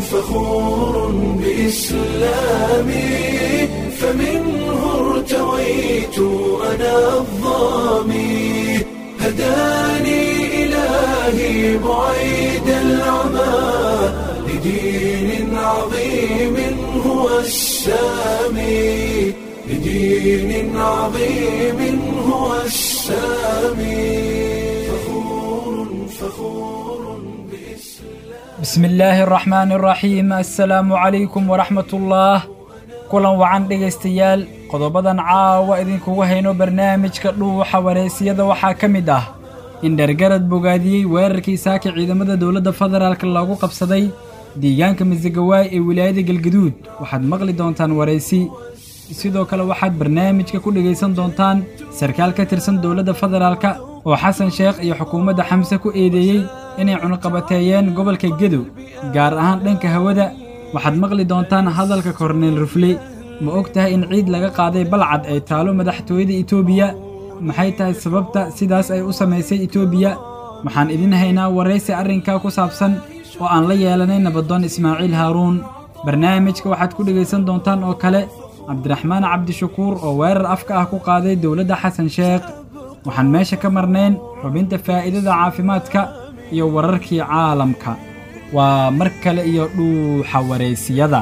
فخور بإسلامي فمنه ارتويت أنا الظامي هداني إلهي بعيد العمى لدين عظيم هو السامي لدين عظيم هو السامي فخور فخور بإسلام bismi illaahi araxmaani araxiim assalaamu calaykum waraxmatullaah kulan wacan dhegaystayaal qodobadan caawa idinkugu hayno barnaamijka dhuuxa wareysiyada waxaa ka mid ah in dhergarad bogaadiyey weerarkii saaka ciidamada dowladda federaalk loogu qabsaday deegaanka masagawaay ee wilaayada galgaduud waxaad maqli doontaan waraysi sidoo kale waxaad barnaamijka ku dhegaysan doontaan sarkaal ka tirsan dowladda federaalka oo xasan sheekh iyo xukuumadda xamse ku eedeeyey inay cunuqabateeyeen gobolka gedow gaar ahaan dhanka hawada waxaad maqli doontaan hadalka korneyl rufle ma og tahay in ciid laga qaaday balcad ay taalo madaxtooyada etoobiya maxay tahay sababta sidaas ay u samaysay etoobiya waxaan idin haynaa waraysi arrinkaa ku saabsan oo aan la yeelanay nabadoon ismaaciil haaruun barnaamijka waxaad ku dhegaysan doontaan oo kale cabdiraxmaan cabdishakuur oo weerar afka ah ku qaaday dowladda xasan sheekh waxaan meesha ka marnayn xubinta faa'iidada caafimaadka iyo wararkii caalamka waa mar kale iyo dhuuxa wareysiyada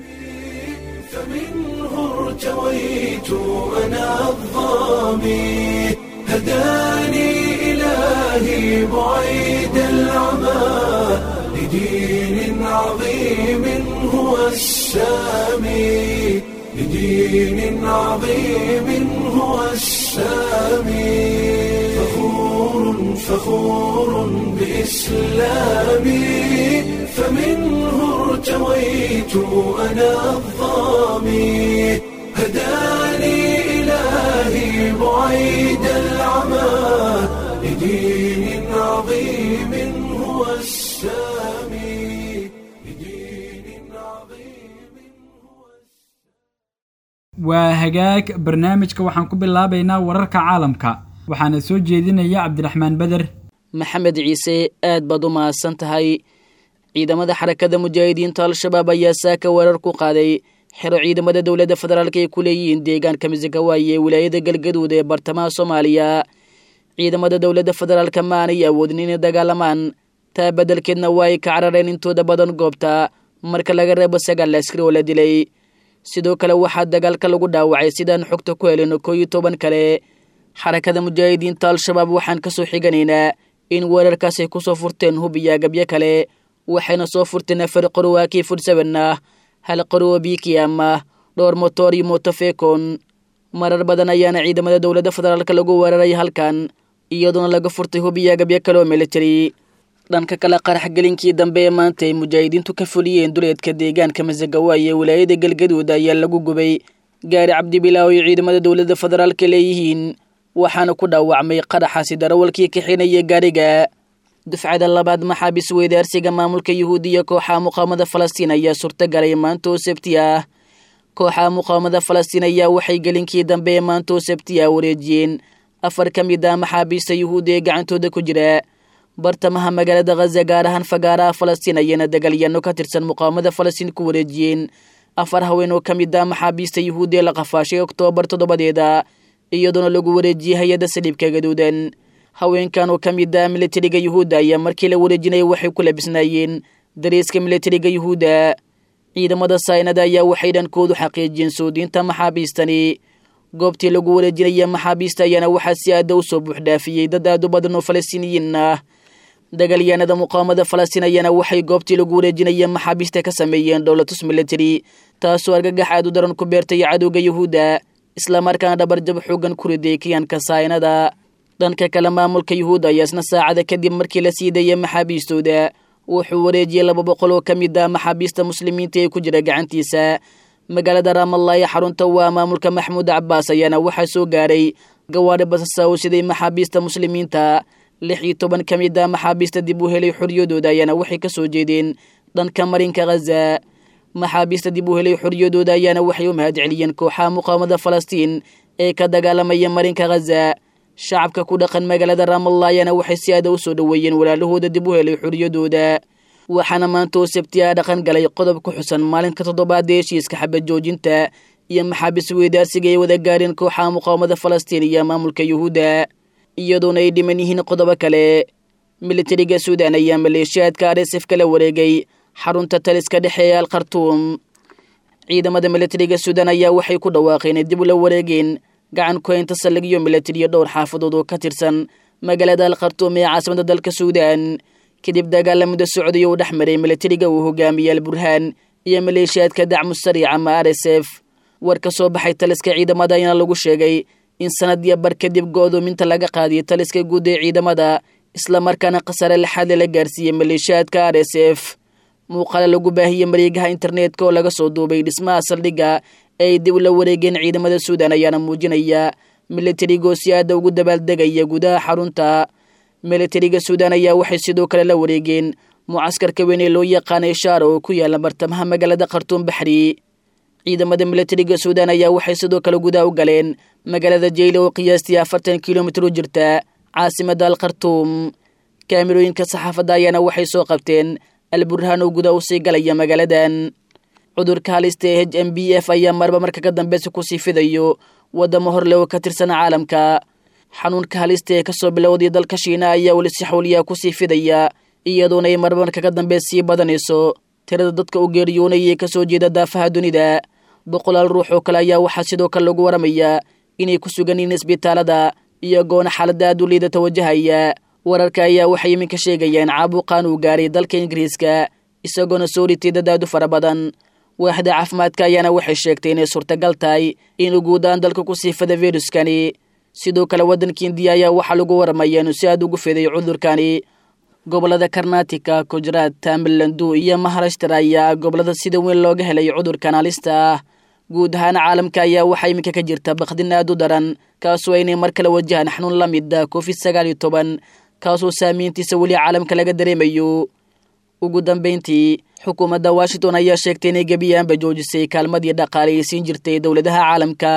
فمنه ارتويت أنا الظامي هداني إلهي بعيد العمى لدين عظيم هو السامي لدين عظيم هو السامي فخور فخور بإسلامي فمنه ارتويت أنا الظامي هداني إلهي بعيد العمى لدين عظيم هو السامي لدين عظيم waa hagaag barnaamijka waxaan ku bilaabaynaa wararka caalamka waxaana soo jeedinaya cabdiraxmaan beder maxamed ciise aad baad u mahadsan tahay ciidamada xarakada mujaahidiinta al-shabaab ayaa saaka weerar ku qaaday xero ciidamada dowladda federaalk ay ku leeyihiin deegaanka misigawaaye ee wilaayada galgaduud ee bartamaha soomaaliya ciidamada dowladda federaalka ma aanay awoodin inay dagaalamaan taa beddelkeedna waa ay ka carareen intooda badan goobta marka laga reebo sagaal askari oo la dilay sidoo kale waxaa dagaalka lagu dhaawacay sidaan xogta ku helino koo iyo toban kale xarakada mujaahidiinta al-shabaab waxaan ka soo xiganaynaa in weerarkaas ay ku soo furteen hub iyo agabyo kale waxayna soo furteen afar qorowaa kii fursaban ah hal qorowo biikiyam ah dhowr motoor iyo motofekon marar badan ayaana ciidamada dowladda federaalk lagu weeraray halkan iyadoona laga furtay hub iyo agabyo kale oo military dhanka kale qarax gelinkii dambe ee maanta ay mujaahidiintu ka fuliyeen duleedka deegaanka masagawaay ee wilaayada galgaduud ayaa lagu gubay gaari cabdibilaaw ay ciidamada dowladda federaalka leeyihiin waxaana ku dhaawacmay qaraxaasi darawalkii kaxinaya gaariga dufcada labaad maxaabis weydaarsiga maamulka yuhuudiya kooxaha muqaamada falastiin ayaa suurtagalay maanta oo sabti ah kooxaha muqaamada falastiin ayaa waxay gelinkii dambe ee maanta oo sabti ah wareejiyeen afar ka mid ah maxaabiista yuhuudda ee gacantooda ku jira bartamaha magaalada khaza gaar ahaan fagaaraha falastiin ayayna dagaalyaano ka tirsan muqaamada falastiin ku wareejiyeen afar haween oo ka mid ah maxaabiista yuhuudda ee la qafaashay oktoobar toddobadeeda iyadoona lagu wareejiyey hay-adda saliibka gaduudan haweenkan oo ka mid ah militariga yuhuudda ayaa markii la wareejinaya waxay ku labisnaayeen dariiska militariga yuhuudda ciidamada saynada ayaa waxay dhankoodu xaqiijiyeen soodiinta maxaabiistani goobtii lagu wareejinaya maxaabiista ayaana waxaa si aada u soo buuxdhaafiyey dad aad u badan oo falastiiniyiin ah dagaalyaanada muqaamada falastiin ayaana waxay goobtii lagu wareejinaya maxaabiista ka sameeyeen dowlatus military taasoo argagax aad u daran ku beertay cadowga yuhuudda islamarkaana dhabarjab xoogan ku riday kiyaanka saynada dhanka kale maamulka yuhuudda ayaa isna saacada kadib markii la sii dayay maxaabiistooda wuxuu wareejiyey laba boqol oo ka mid ah maxaabiista muslimiinta ee ku jira gacantiisa magaalada ramallah ee xarunta waa maamulka maxmuud cabaas ayaana waxaa soo gaaray gawaari basasa oo siday maxaabiista muslimiinta lix iyo toban ka mid ah maxaabiista dib u helay xoriyadooda ayaana waxay ka soo jeedeen dhanka marinka khaza maxaabiista dib u helay xoriyadooda ayaana waxay u mahadceliyeen kooxaha muqaamada falastiin ee ka dagaalamaya marinka khaza shacabka ku dhaqan magaalada ramallah ayaana waxay si aada u soo dhoweeyeen walaalahooda dib u helay xoriyadooda waxaana maanta oo sabtiyaa dhaqan galay qodob ku xusan maalinka toddobaad ee heshiiska xabad joojinta iyo maxaabiis weydaarsiga ay wada gaareen kooxaha muqaawamada falastiin iyo maamulka yuhuudda iyadoona ay dhiman yihiin qodobo kale militariga suudan ayaa maleeshiyaadka arsef kala wareegay xarunta taliska dhexe ee al khartuum ciidamada militariga suudan ayaa waxay ku dhawaaqeen dib ula wareegeen gacan kuhaynta saldhigyo militariyo dhowr xaafadood oo ka tirsan magaalada al khartuum ee caasimada dalka suudan kadib dagaala muddo socday uu dhex maray militariga uu hogaamiyey al burhaan iyo maleeshiyaadka dacmu sariic ama r s f war ka soo baxay taliska ciidamada ayaana lagu sheegay in sanadiyo bar kadib go'doominta laga qaadiyay taliska guud ee ciidamada islamarkaana khasaare lixaadle la gaarsiiyey maleeshiyaadka r s f muuqaale lagu baahiyey mareegaha internetka oo laga soo duubay dhismaha saldhigga ee ay dib ula wareegeen ciidamada suudan ayaana muujinaya militarigoo si aada ugu dabaaldegaya gudaha xarunta militariga suudan ayaa waxay sidoo kale la wareegeen mucaskarka weyn ee loo yaqaanay shaara oo ku yaala bartamaha magaalada khartuum baxri ciidamada militariga suudan ayaa waxay sidoo kale gudaha u galeen magaalada jeyla oo qiyaastii afartan kilomitir u jirta caasimada al khartuum kaamirooyinka saxaafadda ayaana waxay soo qabteen alburhaan oo gudaha usii galaya magaaladan cudurka halista ee h m b f ayaa marba marka ka dambeysa kusii fidayo wadamo horle oo ka tirsan caalamka xanuunka halista ee kasoo bilowday dalka shiina ayaa weli si xawliyaa kusii fidaya iyadoona ay marba marka ka dambe sii badanayso tirada dadka u geeriyoonaya ee kasoo jeeda daafaha dunida boqolaal ruux oo kale ayaa waxaa sidoo kale lagu waramayaa inay ku sugan yihiin isbitaalada iyagoona xaalada aad u liidata wajahaya wararka ayaa waxay iminka sheegayaan caabuqaan uu gaaray dalka ingiriiska isagoona soo ritay dad aad u fara badan waaxda caafimaadka ayaana waxay sheegtay inay suurtagal tahay inuu guudaan dalka ku sii fada viruskani sidoo kale waddanka indiya ayaa waxaa lagu waramayaa inuu si aad ugu fiday cudurkani gobolada karnatika gujaraat tamilandu iyo maharashtra ayaa gobolada sida weyn looga helay cudurkan halista ah guud ahaan caalamka ayaa waxaa iminka ka jirta bakdin aad u daran kaasoo inay mar kale wajahaan xanuun la mid ah covid sagaal iyo toban kaasoo saamiyntiisa weli caalamka laga dareemayo ugu dambeyntii xukuumadda washington ayaa sheegtay inay gebiyaanba joojisay kaalmadii dhaqaale ay siin jirtay dowladaha caalamka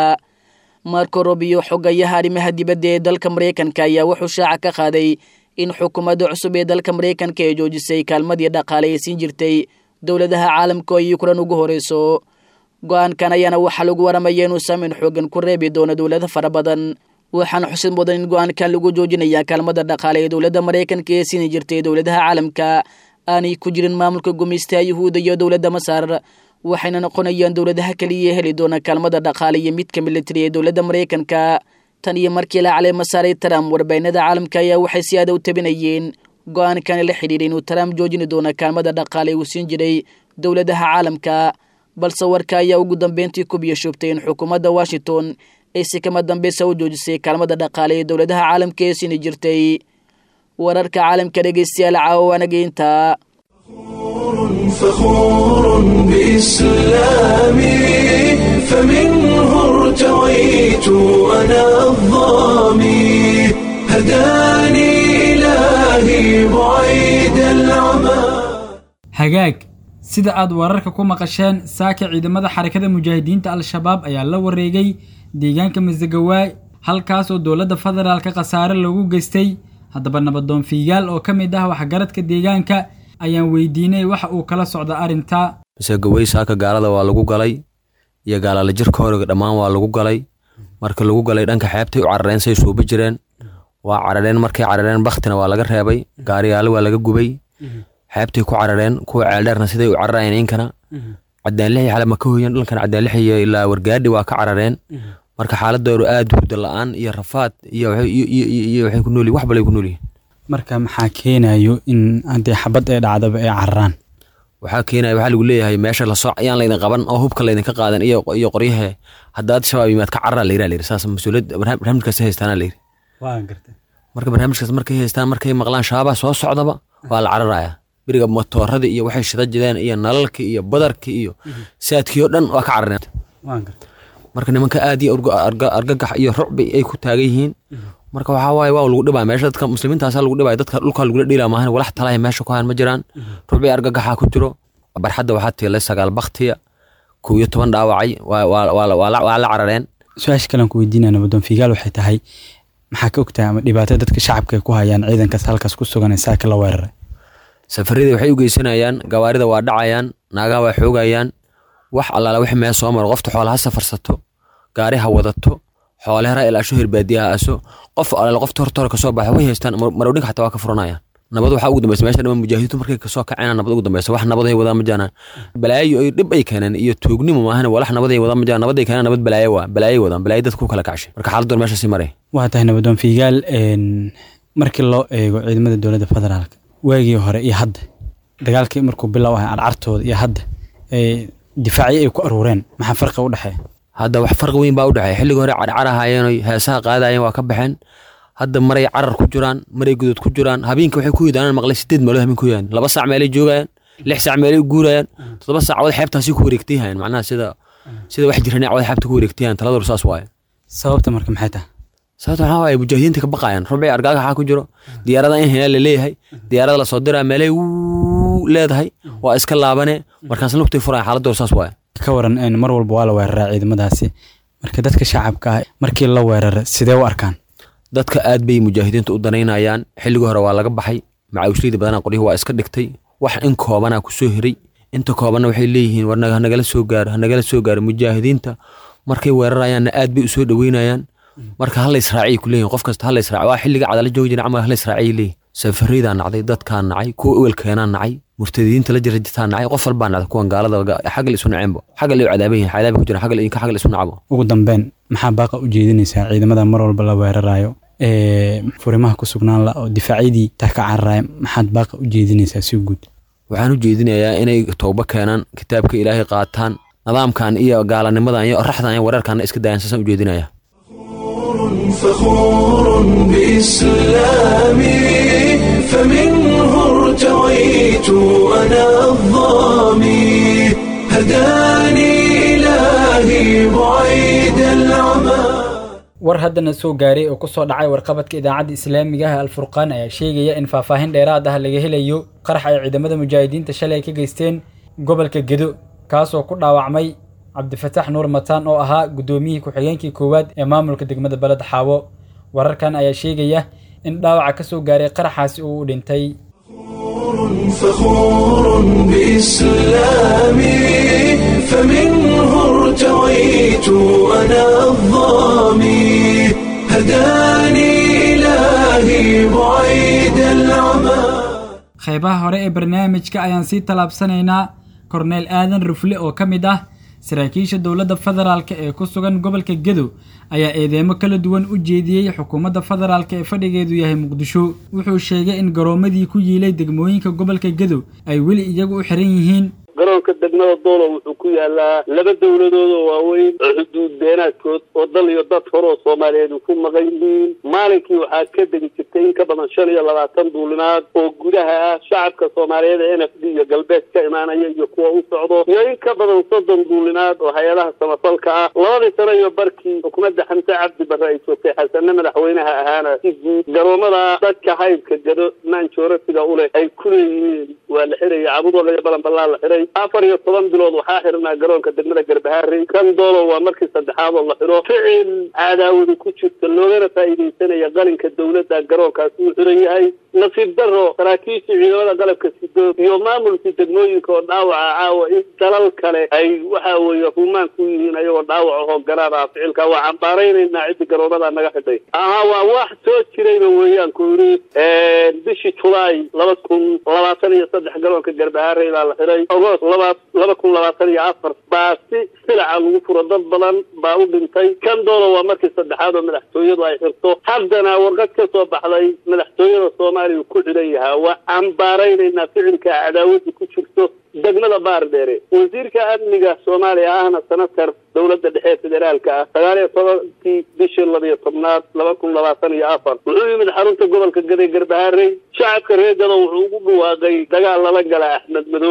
marko robiyo xogayaha arrimaha dibadda ee dalka maraykanka ayaa wuxuu shaaca ka qaaday in xukuumadda cusub ee dalka maraykanka ay joojisay kaalmadii dhaqaale ay siin jirtay dowladaha caalamka oo yukrain ugu horeyso go-aankan ayaana waxaa lagu waramaya inuu saameyn xoogan ku reebi doono dowlado fara badan waxaana xusid mudan in go-aankan lagu joojinaya kaalmada dhaqaale ee dowladda maraykanka ee siini jirtay dowladaha caalamka aanay ku jirin maamulka gumaystaha yuhuudda iyo dowladda masar waxayna noqonayaan dowladaha keliya heli doona kaalmada dhaqaale iyo midka militari ee dowladda maraykanka tan iyo markii la caleema saaray trump warbaahinada caalamka ayaa waxay si aada u tabinayeen go-aankani la xidhiidhay inuu trump joojini doono kaalmada dhaqaale uu siin jiray dowladaha caalamka balse warka ayaa ugu dambeyntii ku biyashoobtay in xukuumadda washington ay si kama dambeysa u joojisay kaalmada dhaqaale ee dowladaha caalamka ee siini jirtay wararka caalamka dhegeystayaal caawa anageynta فخور بإسلامي فمنه ارتويت أنا الظامي هداني إلهي بعيد العمى hagaag sida aad wararka ku maqasheen saaka ciidamada xarakada mujaahidiinta al-shabaab ayaa la wareegay deegaanka masagawaay halkaas oo dowladda federaalka khasaare lagu geystay haddaba nabadoon fiigaal oo ka mid ah waxgaradka deegaanka ayaan weydiinay waxa uu kala socda arrinta masegawey saaka gaalada waa lagu galay iyo gaalala jirka horiga dhammaan waa lagu galay marka lagu galay dhanka xeebtay u carareen say suuba jireen waa carareen markay carareen baktina waa laga reebay gaariyaale waa laga gubay xeebtay ku carareen kuwa ceeldheerna siday u cararayeen inkana cadaanlixi xale ma ka hoyan dhankan cadaanlixi ilaa wargaadhi waa ka carareen marka xaaladoodu aad hurda la-aan iyo rafaad iyo waxay ku noolyihin wax balay ku noolyihin marka maxaa keenayo in haddii xabad ee dhacdaba ay cararaan waxaa keenaya waxaa lagu leeyahay meesha lasoo ayaan laydin qaban oo hubka laydinka qaadan iyo iyo qoryahe haddaad shabaab yimaad ka carara layira layiri saas mas-uuliyad barnaamijkaas haystaana layiri marka barnaamijkaas markay haystaan markay maqlaan shabaabaa soo socdaba waa la cararaya beriga matooradii iyo waxay shida jideen iyo nalalkii iyo badarkii iyo saadkii oo dhan waa ka carareen marka nimanka aad iyo argagax iyo rucbi ay ku taagan yihiin marka waxaa waaye waa lagu dhibaa meesha dadka muslimiintaasa lagu dhibaya dadka dhulka lagula dhiila maahan walax talahay meesha ku hayan ma jiraan rucbi argagaxa ku jiro barxadda waxaa tiilay sagaal baktiya kow iyo toban dhaawacay waa la carareen su-aasha kalean ku weydiinaya nabadoon fiigaal waxay tahay maxaa ka ogtahay ama dhibaato dadka shacabka ay ku hayaan ciidankaas halkaas ku sugan ee saaka la weeraray safaradii waxay u geysanayaan gawaarida waa dhacayaan naagaha waa xoogayaan wax allaala wixii meel soo maro qofta xoolaha safarsato gaari ha wadato xoole hara ilaasho hirbaadiya ha aso qof allaala qofta horta hore kasoo baxa way haystaan marowdhinka xataa waa ka furanayaan nabad waxaa ugu dambeysa meesha dhama mujaahidiintu markay kasoo kaceen nabad ugu dambeysa wax nabad ay wadaan ma jiraan balaayo ay dhib ay keeneen iyo tuugnimo maahan walax nabad ay wadaan ma jiraan nabad ay keeneen nabad balaayo waa balaayo wadaan balaayo dadku kala kacshay marka xaaladdoon meesha sii maray waa tahay nabadoon fiigaal markii loo eego ciidamada dowladda federaalka waagii hore iyo hadda dagaalkii markuu bilow ahay carcartooda iyo hadda difaacyo ay ku aruureen maxaa farqi u dhexeeya hadda wax farqi weyn baa u dhexeeya xilligii hore carcarahayeen heesaha qaadayeen waa ka baxeen hadda maray carar ku jiraan maray gudood ku jiraan habeenka waxay ku yidaan maqlay sideed meelood habeen ku yidaan laba saac meelay joogayaan lix saac meelay guurayaan toddoba saac cawad xeebtaasi ku wareegtayhayan macnaha sida sida wax jiraan cawad xeebta ku wareegtayahan taladoor saas waaye sababta marka maxay tahay sababta waxaa waaye mujaahidiinta ka baqayaan rubci argaaga waxaa ku jiro diyaarada in hela la leeyahay diyaarada lasoo diraa meelay wuu leedahay waa iska laabane markaas lugtay furaya xaaladdoor saas waaye ka waran mar walba waa la weeraraa ciidamadaasi marka dadka shacabka ah markii la weerara sidee u arkaan dadka aad bay mujaahidiinta u danaynayaan xilligii hore waa laga baxay macawishliyda badana qoryuhu waa iska dhigtay wax in koobana ku soo hiray inta koobanna waxay leeyihiin war hanagala soo gaaro hanagala soo gaaro mujaahidiinta markay weerarayaanna aad bay u soo dhoweynayaan marka hala israaciyay ku leeyihin qof kasta hala israaci waa xilliga cadala joogi jira camal hala israaciyay leeyihin safaraydaa nacday dadkaa nacay kuwa ewelkeenaa nacay murtadiinta la jira jirtaa nacay qof walbaa nacday kuwan gaalada xaggal isu naceenbo xaggal ay cadaaban yihin cadaaba ku jira xaggal inka xaggal isu nacbo ugu dambeyn maxaa baaqa u jeedinaysaa ciidamada mar walba la weerarayo furimaha ku sugnaan la oo difaacyadii taa ka cararaya maxaad baaqa u jeedinaysaa si guud waxaan u jeedinayaa inay towbo keenaan kitaabka ilaahay qaataan nidaamkan iyo gaalanimadan iyo oraxdan iyo wareerkan iska daayaan saasaan u jeedinaya فخور بإسلامي فمنه ارتويت أنا الظامي هداني إلهي بعيد العمى war haddana soo gaaray oo ku soo dhacay warqabadka idaacadda islaamiga ah alfurqaan ayaa sheegaya in faahfaahin dheeraad ah laga helayo qarax ay ciidamada mujaahidiinta shalay ka geysteen gobolka gedo kaasoo ku dhaawacmay cabdifataax nuur mataan oo ahaa guddoomiyihii ku-xigeenkii koowaad ee maamulka degmada beled xaawo wararkan ayaa sheegaya in dhaawaca ka soo gaaray qaraxaasi uu u dhintay فخور بإسلامي فمنه ارتويت أنا الظامي هداني إلهي بعيد العمى qaybaha hore ee barnaamijka ayaan sii tallaabsanaynaa korneel aadan rufle oo ka mid ah saraakiisha dowladda federaalk ee ku sugan gobolka gedo ayaa eedeemo kala duwan u jeediyey xukuumadda federaalk ee fadhigeedu yahay muqdisho wuxuu sheegay in garoomadii ku yiilay degmooyinka gobolka gedo ay weli iyagu u xiran yihiin garoonka degmada doolo wuxuu ku yaalaa laba dowladood oo waaweyn oo xuduud beenaadkood oo dal iyo dad hore oo soomaaliyeed ku maqan yihiin maalinkii waxaa ka degi jirtay in ka badan shan iyo labaatan duulimaad oo gudaha ah shacabka soomaaliyeed ee n f d iyo galbeed ka imaanaya iyo kuwa u socdo iyo in ka badan soddon duulimaad oo hay-adaha samafalka ah labadii sano iyo barkii xukuumadda xamse cabdi barre ay joogtay xasane madaxweynaha ahaana si guud garoomada dadka haybka gado maanjoorasiga u leh ay ku leeyihiin waa la xiraya cabudooda iyo balanbalaa la xiray afar iyo toban bilood waxaa xirnaa garoonka degmada garbahaari kan doolo waa markii saddexaad oo la xiro ficil cadaawada ku jirta loogana faa'iidaysanaya qalinka dowladda garoonkaasi uu xiran yahay nasiib daro saraakiishii ciidamada qalabka sido iyo maamulkii degmooyinka oo dhaawaca caawa in dalal kale ay waxa weeye rumaan ku yihiin ayagoo dhaawac ahoo garaar ah ficilka waa cambaaraynaynaa ciddi garoomada naga xidhay aha waa wax soo jirayba weeyaan ku yidhi bishii julaay laba kun labaatan iyo saddex garoonka garbahaare ilaa la xiray agost laba laba kun labaatan iyo afar baa si silaca lagu furo dad badan baa u dhintay kan doolo waa markii saddexaad oo madaxtooyadu ay xirto haddana warqad ka soo baxday madaxtooyada soomaaliya ku xidhan yahaa waa cambaaraynaynaa ficilka cadaawada ku jirto degmada baardheere wasiirka amniga soomaaliya ahna senatar dowladda dhexe federaalka ah sagaal iyo tobankii bishii labiyo tobnaad laba kun labaatan iyo afar wuxuu yimid xarunta gobolka gaday garbaharey shacabka reer gado wuxuu ugu dhawaaqay dagaal lala gala axmed madoobe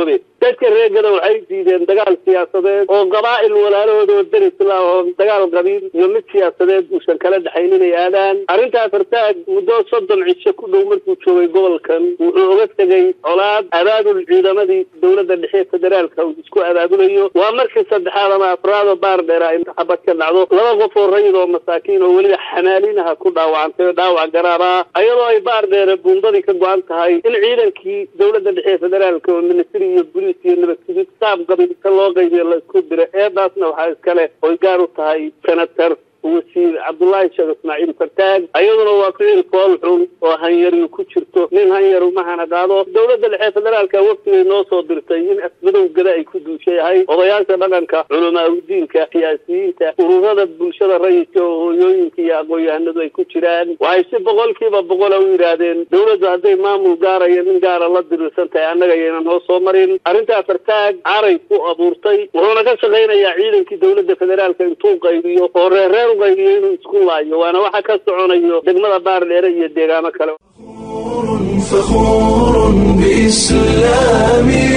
dadka reegada waxay diideen dagaal siyaasadeed oo qabaa'il walaalahooda oo dar islaam oo dagaal qabiil iyo mid siyaasadeed uusan kala dhexayn inay aadaan arrintaa fartaag muddo soddon cisho ku dhow markuu joogay gobolkan wuxuu oga tegey colaad abaabul ciidamadii dowladda dhexe federaalka uu isku abaabulayo waa markii saddexaad ama afraad oo baar dheera ay xabad ka dhacdo laba qof oo rayid oo masaakiin oo weliba xamaalinaha ku dhaawacantay oo dhaawac garaar ah ayadoo ay baar dheere buundadii ka go-an tahay in ciidankii dowladda dhexe federaalka oo ministry iyo boliis iyo nabadgudid saab qabiilka loo qaybiyo la isku dira eedaasna waxaa iskale oy gaar u tahay senator wasiir cabdullaahi sheekh ismaaciil fartaag ayaduna waa ficil fool xun oo hanyariyu ku jirto nin hanyaru mahana qaado dowladda dhexe federaalka waftigay noo soo dirtay in asmadowgada ay ku duushay ahay odayaasha dhaqanka culamaa udiinka siyaasiyiinta ururada bulshada rayidka oo hooyooyinka iyo aqoon-yahanadu ay ku jiraan waxay si boqolkiiba boqola u yidhaahdeen dowladdu hadday maamul gaaraya nin gaara la dirirsan tahay annaga yaynan noo soo marin arrintaa fartaag caray ku abuurtay wuxuuna ka shaqaynayaa ciidankii dowladda federaalka intuu qaybiyo oo reerreer qaybiyo inuu isku laayo waana waxa ka soconayo degmada baar dheere iyo deegaano kale فخور بإسلامي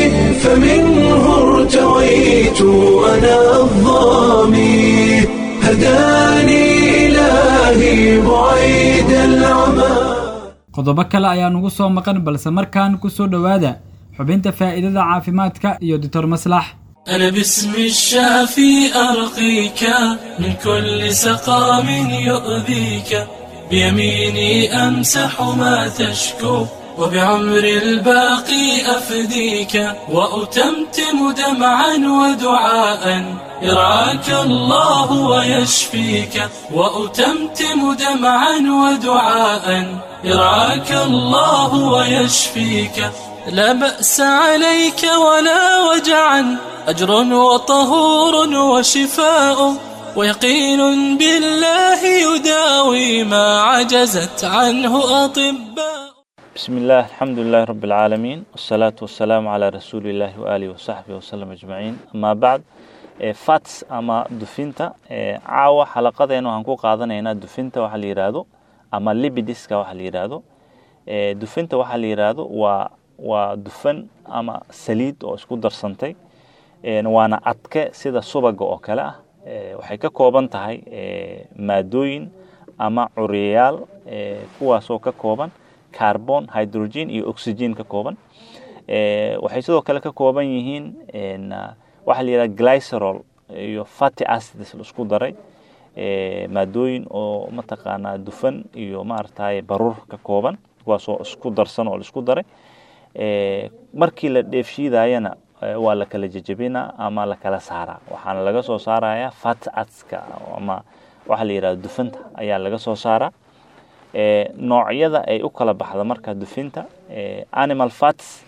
فمنه ارتويت أنا الظامي هداني إلهي بعيد العمى qodobo kale ayaa nugu soo maqan balse markaan ku soo dhowaada xubinta faa'iidada caafimaadka iyo doctor maslax أنا باسم الشافي أرقيك من كل سقام يؤذيك بيميني أمسح ما تشكو وبعمر الباقي أفديك وأتمتم دمعا ودعاء يرعاك الله ويشفيك وأتمتم دمعا ودعاء يرعاك الله ويشفيك لا بأس عليك ولا وجعا أجر وطهور وشفاء ويقين بالله يداوي ما عجزت عنه أطباء بسم الله الحمد لله رب العالمين والصلاة والسلام على رسول الله وآله وصحبه وسلم أجمعين أما بعد fats ama dufinta caawa xalaqadeena waxaan ku qaadanaynaa dufinta waxa la yidhaahdo ama libidiska waxa la yidhaahdo dufinta waxa la yidhaahdo waa waa dufan ama saliid oo isku darsantay waana adke sida subaga oo kale ah waxay ka kooban tahay maadooyin ama curiyayaal kuwaasoo ka kooban carbon hydrogen iyo oxygen ka kooban waxay sidoo kale ka kooban yihiin waxaa la yidhaha glycerol iyo fatty acids laisku daray maadooyin oo mataqaanaa dufan iyo maaragtay baruur ka kooban kuwaasoo isku darsan oo laisku daray markii la dheefshiidayana waa la kala jejebinaa ama la kala saaraa waxaana laga soo saarayaa fat atska ama waxaa la yidhahda dufanta ayaa laga soo saaraa noocyada ay u kala baxda marka dufinta animal fats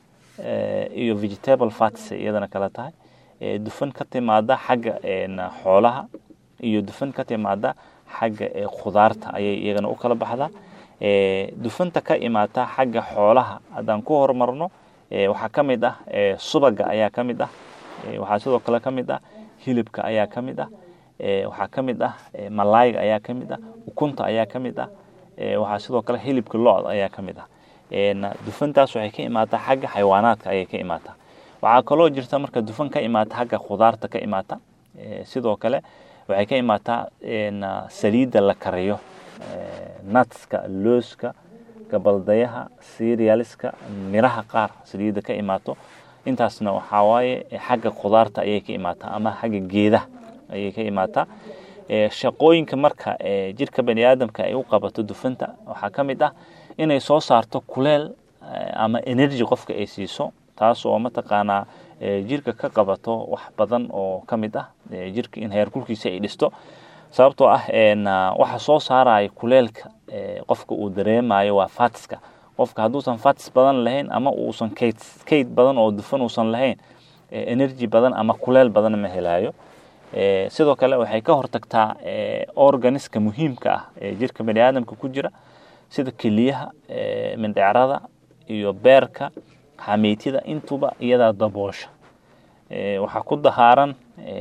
iyo vegetable fats iyadana kala tahay dufan ka timaada xagga xoolaha iyo dufan ka timaada xagga khudaarta ayay iyagana u kala baxdaa dufanta ka imaata xagga xoolaha haddaan ku horumarno waxaa ka mid ah subaga ayaa ka mid ah waxaa sidoo kale ka mid ah hilibka ayaa ka mid ah waxaa ka mid ah malaayga ayaa ka mid ah ukunta ayaa ka mid ah waxaa sidoo kale hilibka lo-da ayaa ka mid ah dufantaas waxay ka imaataa xagga xayawaanaadka ayay ka imaataa waxaa kaloo jirta marka dufan ka imaata xagga khudaarta ka imaata sidoo kale waxay ka imaataa saliidda la kariyo natska looska gabaldayaha serialiska miraha qaar saliidda ka imaato intaasna waxaa waaye xagga khudaarta ayay ka imaataa ama xagga geedaha ayay ka imaataa shaqooyinka marka jirka bani aadamka ay u qabato dufanta waxaa ka mid ah inay soo saarto kuleel ama energy qofka ay siiso taas oo mataqaanaa jirka ka qabato wax badan oo ka mid ah jirka in heerkulkiisa ay dhisto sababtoo ah waxa soo saaraya kuleelka qofka uu dareemayo waa fatska qofka hadduusan fats badan lahayn ama uusan kayd kayd badan oo dufan uusan lahayn energy badan ama kuleel badan ma helayo sidoo kale waxay ka hortagtaa organiska muhiimka ah ee jirka bani aadamka ku jira sida keliyaha mindhecrada iyo beerka xameytida intuba iyadaa daboosha waxaa ku dahaaran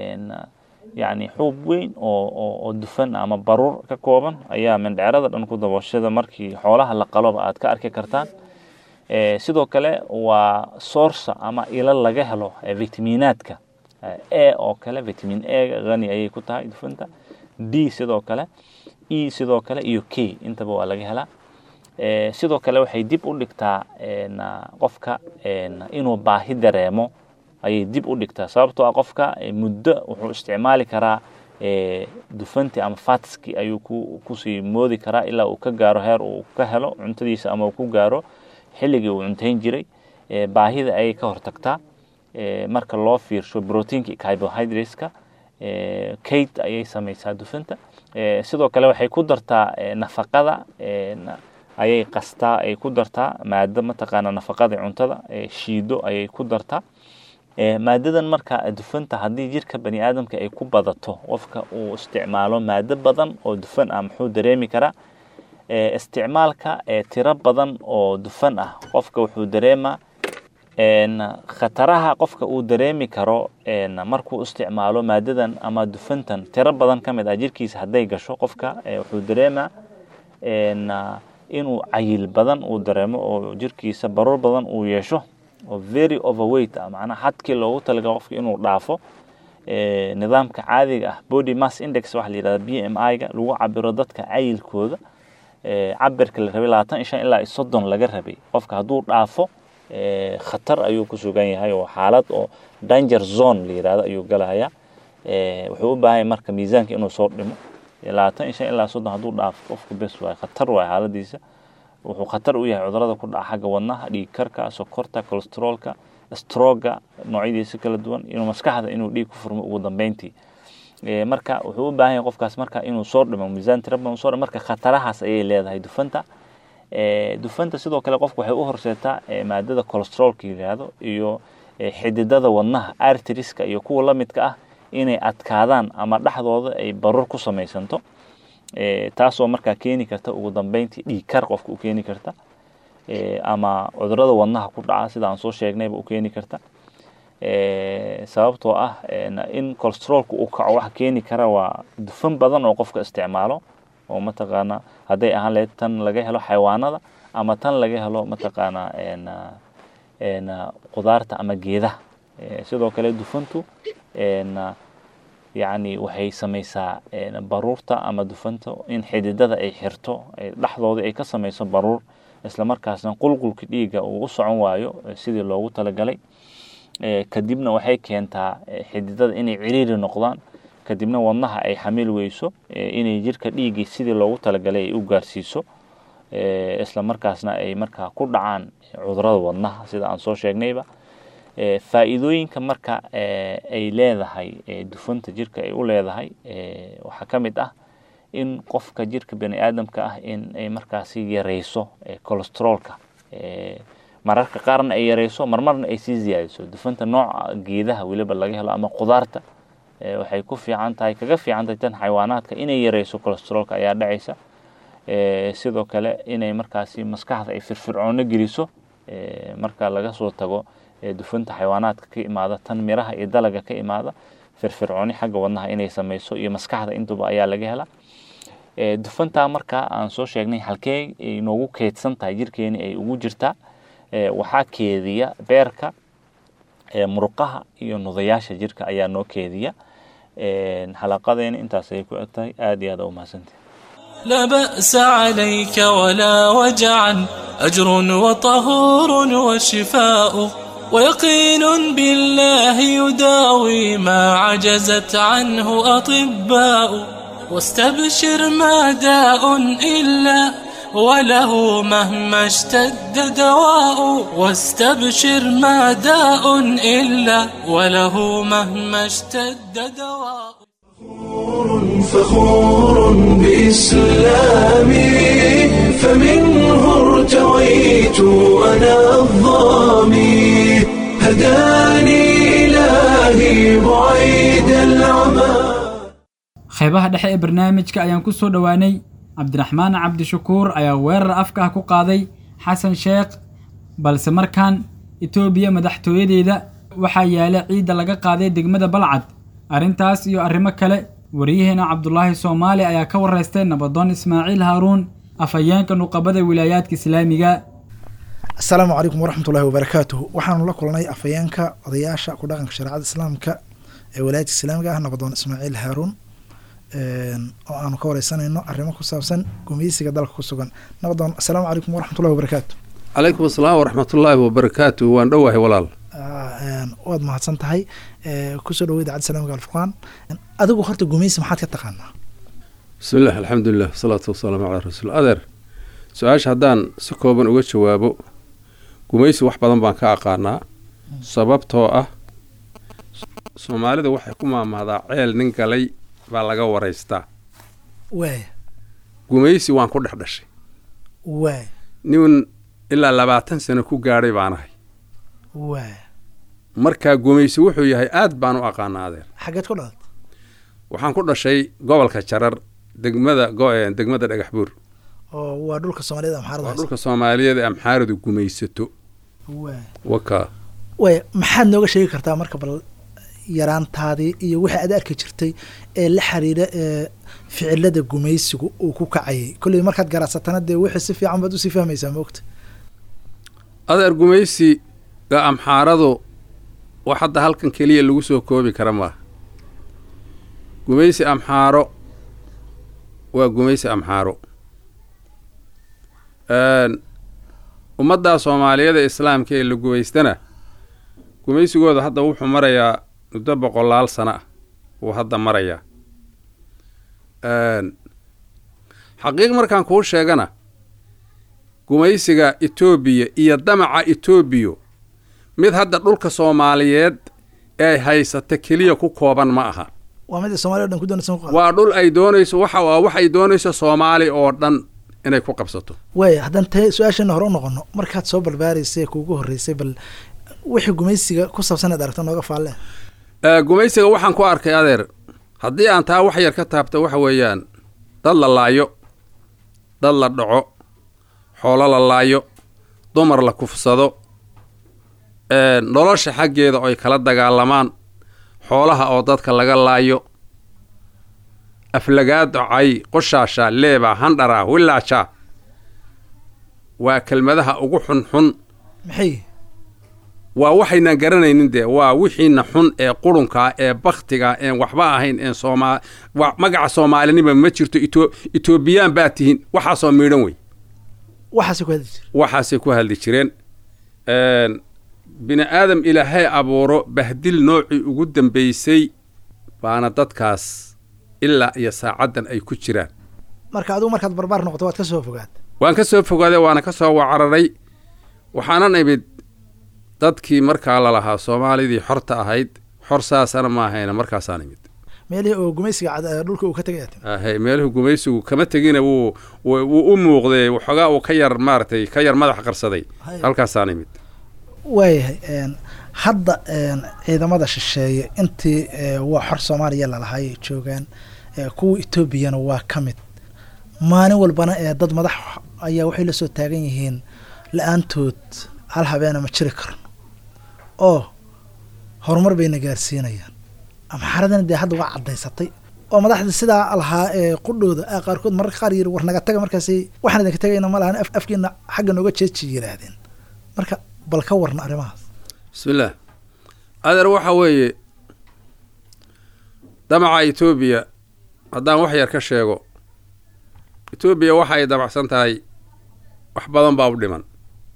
yani xuub weyn oo dufan ama baruur ka kooban ayaa mindhecrada dhan ku dabooshada markii xoolaha la qaloba aad ka arki kartaan sidoo kale waa source ama ilo laga helo vitaminaadka a oo kale vitamin a hani ayay ku tahay dufunta d sidoo kale e sidoo kale iyo k intaba waa laga helaa sidoo kale waxay dib u dhigtaa qofka inuu baahi dareemo ayay dib u dhigtaa sababtoo ah qofka muddo wuxuu isticmaali karaa dufanti ama fatski ayuu kusii moodi karaa ilaa uu ka gaaro heer uu ka helo cuntadiisa ama uu ku gaaro xilligii uu cuntayn jiray baahida ayay ka hortagtaa marka loo fiirsho proteinka carbohydrateska kate ayay samaysaa dufanta sidoo kale waxay ku dartaa nafaqada ayay qastaa ay ku dartaa maado mataqaana nafaqada cuntada shiido ayay ku dartaa maadadan marka dufanta haddii jirka bani aadamka ay ku badato qofka uu isticmaalo maado badan oo dufan ah muxuu dareemi karaa isticmaalka tiro badan oo dufan ah qofka wuxuu dareemaa khataraha qofka uu dareemi karo markuu isticmaalo maadadan ama dufantan tiro badan ka mid ah jirkiisa hadday gasho qofka wuxuu dareemaa inuu cayil badan uu dareemo oo jirkiisa baruur badan uu yeesho oo very overweight ah macnaha xadkii loogu talaga qofka inuu dhaafo nidaamka caadiga ah body mass index waxa la yidhahda b m i-ga lagu cabiro dadka cayilkooda cabirka la rabay labaatan iyo shan ilaa iyo soddon laga rabay qofka hadduu dhaafo khatar ayuu ku sugan yahay oo xaalad oo danger zone la yidhahdo ayuu galahayaa wuxuu u baahan yahay marka miisaanka inuu soo dhimo labaatan iyo shan ilaa soddon hadduu dhaafo qofku bes waay khatar waay xaaladiisa wuxuu khatar u yahay cudurada ku dhaca xagga wadnaha dhiig karka sokorta cholesteroolka stroga noocyadiisa kala duwan inuu maskaxda inuu dhiig ku furmo ugu dambeyntii marka wuxuu u baahan yahay qofkaas marka inuu soo dhimo miisaan tira badan soo dhimo marka khatarahaas ayay leedahay dufanta dufanta sidoo kale qofku waxay u horseetaa maadada cholesteroolka yidhaahdo iyo xididada wadnaha arteriska iyo kuwa la midka ah inay adkaadaan ama dhexdooda ay barur ku samaysanto taasoo markaa keeni karta ugu dambeyntii dhiig kar qofka u keeni karta ama cudurada wadnaha ku dhaca sida aan soo sheegnayba u keeni karta sababtoo ah in cholesteroolka uu kaco waxa keeni kara waa dufan badan oo qofka isticmaalo oo mataqaana hadday ahaan lahayd tan laga helo xayawaanada ama tan laga helo mataqaana qudaarta ama geedaha sidoo kale dufantu yacni waxay samaysaa baruurta ama dufanta in xididada ay xirto dhexdooda ay ka samayso baruur islamarkaasna qulqulka dhiigga uu u socon waayo sidii loogu talagalay kadibna waxay keentaa xididada inay ciriiri noqdaan kadibna wadnaha ay xamil weyso inay jirka dhiiggii sidii loogu talagalay ay u gaarsiiso islamarkaasna ay markaa ku dhacaan cudurada wadnaha sida aan soo sheegnayba faa'iidooyinka marka ay leedahay dufanta jirka ay u leedahay waxaa ka mid ah in qofka jirka bani aadamka ah in ay markaasi yareyso cholesteroolka mararka qaarna ay yareyso marmarna ay sii ziyaadiso dufanta nooca geedaha weliba laga helo ama qudaarta waxay ku fiican tahay kaga fiican tahay tan xayawaanaadka inay yareyso cholesteroolka ayaa dhacaysa sidoo kale inay markaasi maskaxda ay firfircoono geliso marka laga soo tago dufanta xayawaanaadka ka imaada tan miraha iyo dalaga ka imaada firfircooni xagga wadnaha inay sameyso iyo maskaxda intuba ayaa laga helaa dufantaa markaa aan soo sheegnay halkee ay noogu keydsan tahay jirkeeni ay ugu jirtaa waxaa keediya beerka muruqaha iyo nudayaasha jirka ayaa noo keediya xalaqadeena intaas ay ku eg tahay aada iyo aada u mahadsantahay لا بأس عليك ولا وجعا أجر وطهور وشفاء ويقين بالله يداوي ما عجزت عنه أطباء واستبشر ما داء إلا وله مهما اشتد دواء واستبشر ما داء إلا وله مهما اشتد دواء فخور بإسلامي فمنه ارتويت أنا الظامي هداني إلهي بعيد العمى qaybaha dhexe ee barnaamijka ayaan ku soo dhowaanay cabdiraxmaan cabdishakuur ayaa weerar afka ah ku qaaday xasan sheekh balse markaan etoobiya madaxtooyadeeda waxaa yaala ciidda laga qaaday degmada balcad arrintaas iyo arrimo kale waryaheena cabdulaahi soomaali ayaa ka waraystay nabadoon ismaaciil haaruun afhayeenka nuqabada wilaayaadka islaamiga asalaamu calaykum waraxmat ullahi wabarakaatuhu waxaanu la kulnay afhayeenka odayaasha ku dhaqanka shareecada islaamka ee walaayadka islaamiga ah nabadoon ismaaciil haaruun oo aanu ka wareysanayno arrimo ku saabsan gumeysiga dalka ku sugan nabadoon asalaamu calaykum waraxmat ullahi wabarakaatu calaykum asalaam waraxmatullaahi wabarakaatu waan dhowahay walaal waad mahadsan tahay kusoo dhawo idaacadda islamiga alfurqaan adigu horta gumeysi maxaad ka taqaanaa bismi illah alxamdulilah wasalaatu wasalaamu calaa rasuul adeer su-aasha haddaan si kooban uga jawaabo gumaysi wax badan baan ka aqaanaa sababtoo ah soomaalida waxay ku maamahdaa ceel nin galay baa laga waraystaa waay gumaysi waan ku dhex dhashay waay nin ilaa labaatan sano ku gaadhay baan ahay waay markaa gumaysi wuxuu yahay aad baan u aqaanaa adeer xaggeed ku dhalat waxaan ku dhashay gobolka jarar degmada go- degmada dhagax buur oo waa dhulka soomaaliyada amxaarada waa dhulka soomaaliyeed ee amxaaradu gumaysato waay waka waay maxaad nooga sheegi kartaa marka bal yaraantaadii iyo wixii aad arki jirtay ee la xiriira ee ficilada gumaysigu uu ku kacayay kolley markaad garacsatana dee wixii si fiican baad usii fahmaysaa moogta adeer gumaysiga amxaaradu wax hadda halkan keliya lagu soo koobi kara maaha gumaysi amxaaro waa gumaysi amxaaro ummaddaa soomaaliyeed ee islaamka ee la gumaystana gumaysigooda hadda wuxuu marayaa muddo boqolaal sano ah wuu hadda marayaa xaqiiq markaan kuu sheegana gumaysiga etoobiya iyo damaca etoobiyo mid hadda dhulka soomaaliyeed ee ay haysata keliya ku kooban ma aha waa mid ay soomaliya o dhan ku doonaysa ku waa dhul ay doonayso waxa waa waxay doonayso soomaali oo dhan inay ku qabsato waaya haddaan tae su-aasheena hore u noqono markaad soo barbaaraysay ee kuugu horreysay bal wixii gumaysiga ku saabsan aad aragto nooga faalle gumaysiga waxaan ku arkay adeer haddii aan taa wax yar ka taabto waxa weeyaan dad la laayo dad la dhaco xoolo la laayo dumar la kufsado nolosha xaggeeda oo ay kala dagaalamaan xoolaha oo dadka laga laayo aflagaado cay qoshaasha leeba handhara wilaaja waa kelmadaha ugu xunxun maxay waa waxaynan garanaynin dee waa wixiina xun ee qurunkaa ee baktiga een waxba ahayn een sooma magaca soomaalinima ma jirto ito etoobiyaan baa tihiin waxaasoo miidhan wey waxaasay ku hadli jir waxaasay ku hadli jireen bini aadam ilaahay abuuro bahdil noocii ugu dambaysay baana dadkaas ilaa iyo saacaddan ay ku jiraan marka adigu markaad barbaar noqoto waad ka soo fogaad waan ka soo fogaaday waana ka soo wacararay waxaanan imid dadkii markaa lalahaa soomaalidii xorta ahayd xor saasana ma ahayna markaasaan imid meelihii oo gumaysiga cad dhulka uu ka tegay aad timi ahay meeluhu gumaysigu kama tegina wuu wuu u muuqdee waxoogaa uu ka yar maaragtay ka yar madax qarsaday halkaasaan imid waayahay hadda ciidamada shisheeye intii waa xor soomaaliya lalahay ay joogaan kuwa etoobiyana waa ka mid maalin walbana ee dad madax ayaa waxay la soo taagan yihiin la-aantood hal habeena ma jiri karan oo horumar bayna gaarsiinayaan amxaaradana dee hadda waa caddaysatay oo madaxda sidaa lahaa ee qudhooda a qaarkood mararka qaar yiri war naga taga markaasay waxaan idinka tagayna ma lahan afkiina xagga nooga jeeji yidhaahdeen marka bal ka warna arrimahaas bismillaah adeer waxaa weeye damaca etoobiya haddaan wax yar ka sheego etoobiya waxa ay damacsan tahay wax badan baa u dhiman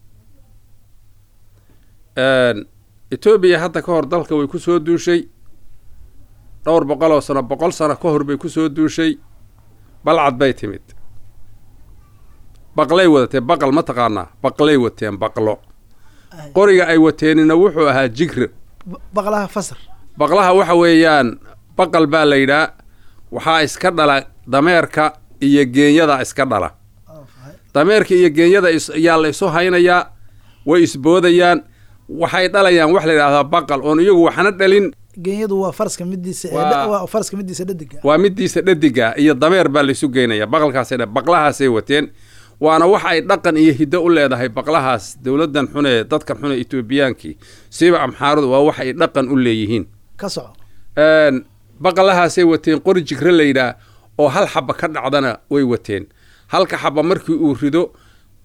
etoobiya hadda ka hor dalka way ku soo duushay dhowr boqol oo sano boqol sano ka hor bay ku soo duushay balcad bay timid baqlay wadatee baqal ma taqaanaa baqlay wateen baqlo qoriga ay wateenina wuxuu ahaa jigre baqlaha fasar baqlaha waxa weeyaan baqal baa la yidhaa waxaa iska dhala dameerka iyo geenyada iska dhala dameerka iyo geenyada yaa la isu haynayaa way isboodayaan waxay dhalayaan wax la yidhahdaa baqal oon iyagu waxna dhalin geenyadu waa faraska midiisa waa faraska midiisa dhadiga waa midiisa dhadiga iyo dameer baa laysu geynaya baqalkaasay dha baqlahaasay wateen waana wax ay dhaqan iyo hiddo u leedahay baqlahaas dowladdan xunee dadkan xune etoobiyaankii siiba amxaaradu waa wax ay dhaqan u leeyihiin ka soco baqlahaasay wateen qori jigre la yidhaah oo hal xaba ka dhacdana way wateen halka xaba markii uu rido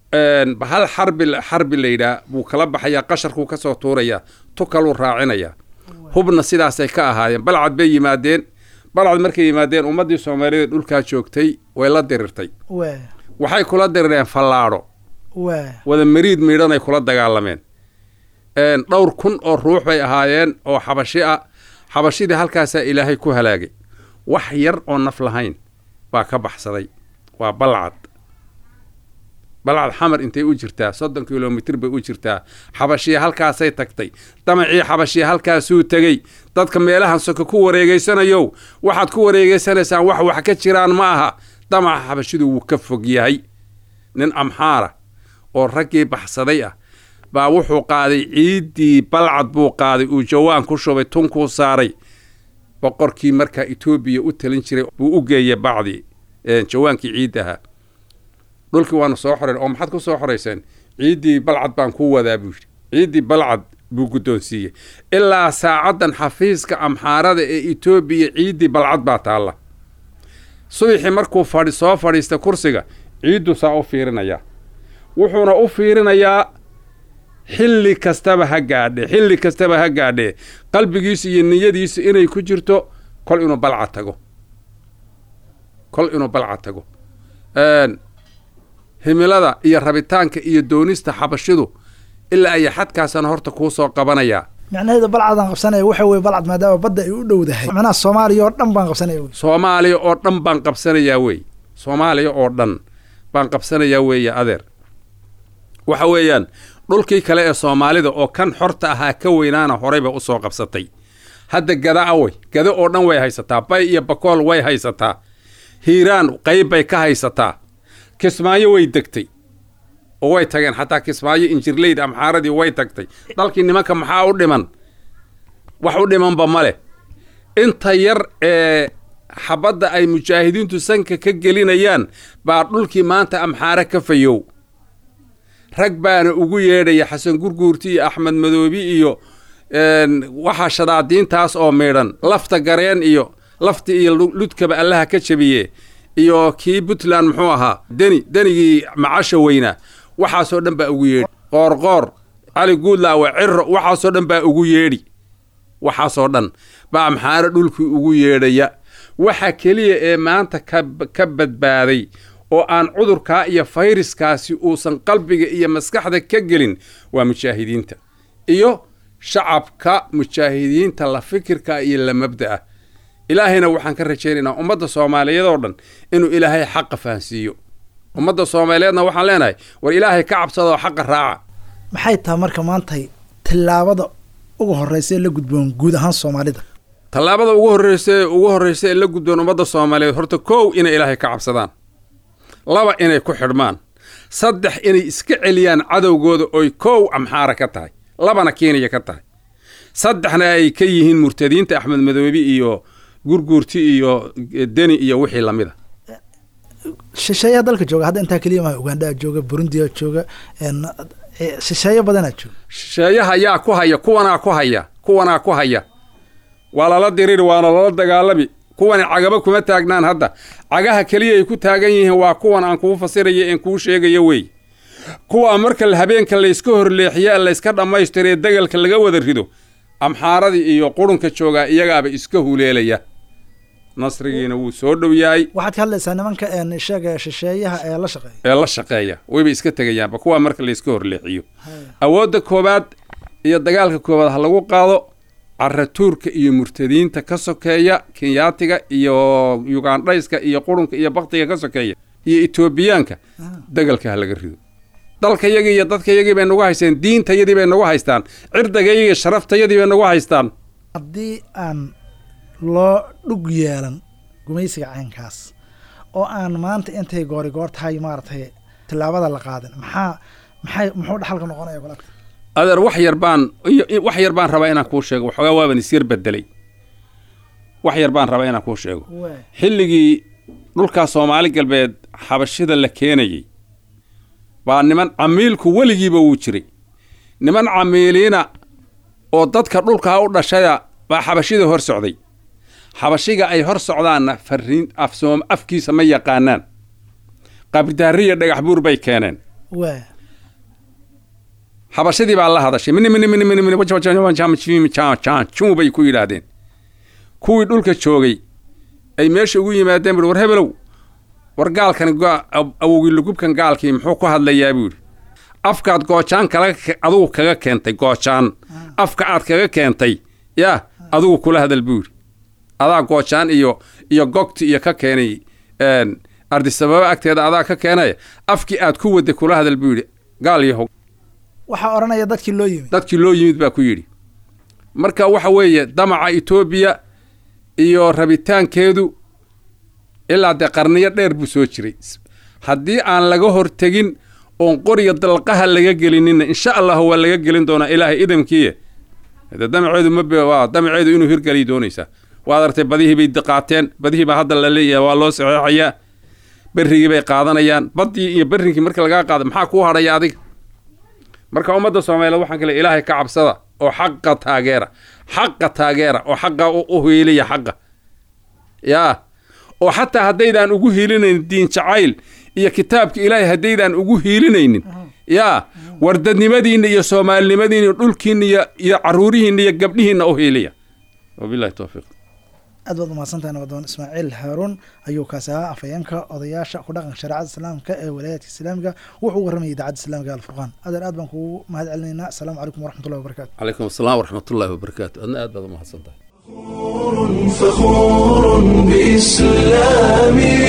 hal xarbi xarbi la yidhaah buu kala baxayaa qasharkuu ka soo tuurayaa tu kaluu raacinayaa hubna sidaasay ka ahaayeen balcad bay yimaadeen balcad markay yimaadeen ummaddii soomaaliyeed dhulkaa joogtay way la dirirtay waxay kula dirireen fallaadho wada mariid miidhanay kula dagaalameen dhowr kun oo ruux bay ahaayeen oo xabashi ah xabashidii halkaasaa ilaahay ku halaagay wax yar oo naf lahayn baa ka baxsaday waa balcad balcad xamar intay u jirtaa soddon kilomitir bay u jirtaa xabashiya halkaasay tagtay damacii xabashiya halkaasuu tegey dadka meelahan soka ku wareegaysanayow waxaad ku wareegaysanaysaan wax wax ka jiraan ma aha damaca xabashidu wuu ka fog yahay nin amxaara oo raggii baxsaday ah baa wuxuu qaaday ciiddii balcad buu qaaday uu jawaan ku shubay tunkuu saaray boqorkii markaa etoobiya u talin jiray buu u geeyey bacdii jawaankii ciiddaha dhulkii waanu soo xorayn oo maxaad ku soo xorayseen ciiddii balcad baan kuu wadaa buu yidhi ciiddii balcad buu guddoonsiiyey ilaa saacaddan xafiiska amxaarada ee etoobiya ciiddii balcad baa taalla subaxii markuu fadhi soo fadhiista kursiga ciiddu saa u fiirinayaa wuxuuna u fiirinayaa xilli kastaba ha gaadhe xilli kastaba ha gaadhee qalbigiisu iyo niyadiisu inay ku jirto kol inuu balcad tago kol inuu balcad tago himilada iyo rabitaanka iyo doonista xabashidu ilaa aya xadkaasana horta kuu soo qabanayaa macnaheeda balcadaan qabsanaya waxa weye balcad maadaama badda ay u dhowdahay macnaha soomaaliya oo dhan baan qabsanaya wey soomaaliya oo dhan baan qabsanayaa wey soomaaliya oo dhan baan qabsanayaa weeye adeer waxa weeyaan dhulkii kale ee soomaalida oo kan xorta ahaa ka weynaana horeyba u soo qabsatay hadda gada awey gada oo dhan way haysataa bay iyo bakool way haysataa hiiraan qayb bay ka haysataa kismaayo way degtay oo way tageen xataa kismaayo injirleyd amxaaradii way tagtay dalkii nimanka maxaa u dhiman wax u dhimanba ma leh inta yar ee xabadda ay mujaahidiintu sanka ka gelinayaan baa dhulkii maanta amxaare ka fayow rag baana ugu yeedhaya xasan gurguurti iyo axmed madoobi iyo waxaa shadaadiintaas oo miidhan lafta gareen iyo lafta iyo ludkaba allaha ka jabiye iyo kii puntland muxuu ahaa deni denigii macasha weynaa waxaasoo dhan baa ugu yeedhi qoorqoor cali guudlaawe ciro waxaasoo dhan baa ugu yeedhi waxaasoo dhan baa amxaare dhulkii ugu yeedhaya waxa keliya ee maanta ka badbaaday oo aan cudurkaa iyo fayraskaasi uusan qalbiga iyo maskaxda ka gelin waa mujaahidiinta iyo shacabka mujaahidiinta la fikirka iyo la mabda'a ilaahayna waxaan ka rajaynaynaa ummadda soomaaliyeed oo dhan inuu ilaahay xaqa fahansiiyo ummadda soomaaliyeedna waxaan leenahay war ilaahay ka cabsadoo xaqa raaca maxay tahay marka maantay tillaabada ugu horreysa ee la gudboon guud ahaan soomaalida tallaabada ugu horreysa ee ugu horreysa ee la gudboon ummadda soomaaliyeed horta kow inay ilaahay ka cabsadaan laba inay ku xidhmaan saddex inay iska celiyaan cadowgooda oy kow amxaara ka tahay labana kenya ka tahay saddexna ay ka yihiin murtadiinta axmed madoobi iyo gurguurti iyo deni iyo wixii lamida shisheeyaa dalka jooga hadda intaa keliya maha ugandaa jooga burundiyaa jooga shisheeyo badanaa jooga shisheeyaha yaa ku haya kuwanaa ku haya kuwanaa ku haya waa lala diriri waana lala dagaalami kuwani cagaba kuma taagnaan hadda cagaha keliya ay ku taagan yihiin waa kuwan aan kuu fasiraya en kuu sheegayo wey kuwaa marka habeenka layska horleexiye layska dhammaystiree degalka laga wada rido amxaaradii iyo qurunka joogaa iyagaaba iska huleelaya nasrigiina wuu soo dhow yahay waxaad ka hadlaysaa nimanka sheega shisheeyaha ee la shaqeeya ee la shaqeeya wayba iska tegayaanba kuwaa marka layska horleexiyo awoodda koowaad iyo dagaalka koowaad ha lagu qaado caratuurka iyo murtadiinta ka sokeeya kenyaatiga iyo yugandhayska iyo qurunka iyo baktiga ka sokeeya iyo etoobiyaanka degalka ha laga rido dalkayagii iyo dadkayagii bay nagu haysteen diintayadii bay nagu haystaan cirdagayagii sharaftayadii bay nagu haystaan haddii aan loo dhug yeelan gumaysiga caynkaas oo aan maanta intay goori goor tahay maaragtay tillaabada la qaadin maxaa maxay muxuu dhaxalka noqonaya kulata adeer wax yar baan wax yar baan rabaa inaan kuu sheego waxoogaa waaban isyar bedelay wax yar baan rabaa inaan kuu sheego xilligii dhulkaa soomaali galbeed xabashida la keenayey baa niman camiilku weligiiba wuu jiray niman camiiliina oo dadka dhulkaa u dhashaya baa xabashida hor socday xabashiga ay hor socdaanna fariin afsoom afkiisa ma yaqaanaan qabridaariya dhagax buur bay keeneen waa habashadii baa la hadashay mini mini mini mini mini juu bay ku yidhaahdeen kuwii dhulka joogay ay meesha ugu yimaadeen bui war hebelow war gaalkan awowgii lugubkan gaalkii muxuu ku hadlayaa buu yidhi afkaad goojaan kala adugu kaga keentay goojaan afka aad kaga keentay yaa adugu kula hadal buu yidhi adaa goojaan iyo iyo gogti iyo ka keenay ardisababa agteeda adaa ka keenaya afkii aad ku wadday kula hadal buu yidhi gaal yahow waxaa odhanaya dadkii loo yimid dadkii loo yimid baa ku yidhi marka waxa weeye damaca etoobiya iyo rabitaankeedu ilaa dee qarniyo dheer buu soo jiray haddii aan laga hortegin oon qoriga dalqaha laga gelinina insha allahu waa laga gelin doonaa ilaahay idamkiiye de damaceedu ma damaceedu inuu hirgeliy doonaysaa waad artay badihii bay qaateen badihii baa hadda la leeyahay waa loo saxeexayaa berrigii bay qaadanayaan baddii iyo berrinkii marka lagaa qaada maxaa kuu hadhaya adiga marka ummadda soomaaliyeed waxaan kale ilaahay ka cabsada oo xaqa taageera xaqa taageera oo xaqa u hiiliya xaqa yaa oo xataa haddaydaan ugu hiilinaynin diin jacayl iyo kitaabka ilaahay haddaydaan ugu hiilinaynin yaa wardadnimadiinna iyo soomaalinimadiinna iyo dhulkiinna iyo iyo carruurihiinna iyo gabdhihiinna u hiiliya wabilahi towfiiq aad baad umahadsantahay nabadoon ismaaciil haaruun ayuu kaasi ahaa afhayeenka odayaasha ku dhaqanka shareecada islaamka ee walaayaadka islaamiga wuxuu u warramayay idaacadda islaamiga alfurqaan adeer aad baan kugu mahad celinaynaa asalaamu calaykum waraxmatullahi wabarakatu calaykum asalaam waraxmatullahi wabarakaatu adna aad baad umahadsantahay فخور بإسلامي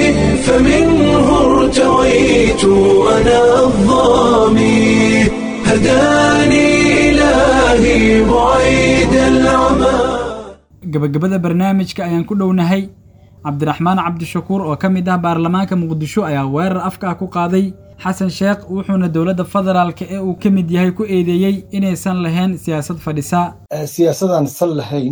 فمنه ارتويت أنا الظامي هداني إلهي بعيد العمى gabagabada barnaamijka ayaan ku dhownahay cabdiraxmaan cabdishakuur oo ka mid ah baarlamaanka muqdisho ayaa weerar afka ah ku qaaday xasan sheekh wuxuuna dowladda federaalka ee uu ka mid yahay ku eedeeyey inaysan lahayn siyaasad fadhisa siyaasadaan sal lahayn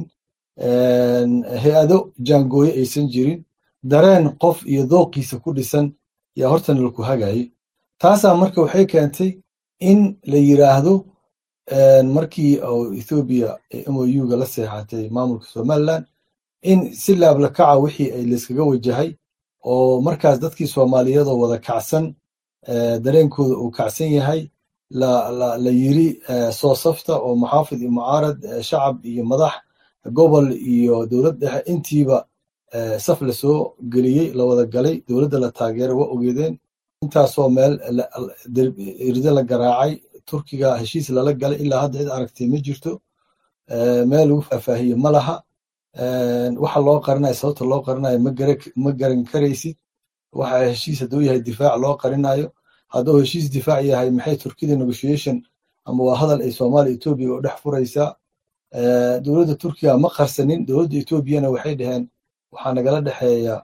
hay-ado jaangooye aysan jirin dareen qof iyo dooqiisa ku dhisan yaa hortan laku hagayay taasaa marka waxay keentay in la yiraahdo markii ethoobiya mouga la seexatay maamulka somaliland in si laablakaca wixii ay layskaga wajahay oo markaas dadkii soomaaliyeedoo wada kacsan dareenkooda uu kacsan yahay la yiri soo safta oo muxaafid iyo mucaarad shacab iyo madax gobol iyo dowlad dhexe intiiba saf lasoo geliyey la wada galay dowladda la taageera waa ogeedeen intaasoo meel iride la garaacay turkiga heshiis lala galay ilaa hadda cid aragtay ma jirto meel lagu faahfaahiye ma laha waxa loo qarinayo sababta loo qarinayo ma garan karaysid waxa heshiis hadduu yahay difaac loo qarinayo hadduu heshiis difaac yahay maxay turkida negotiation ama waa hadal ay soomaaliya etoobiya oo dhex furaysaa dowladda turkiga ma qarsanin dowladda etoobiyana waxay dhaheen waxaa nagala dhexeeya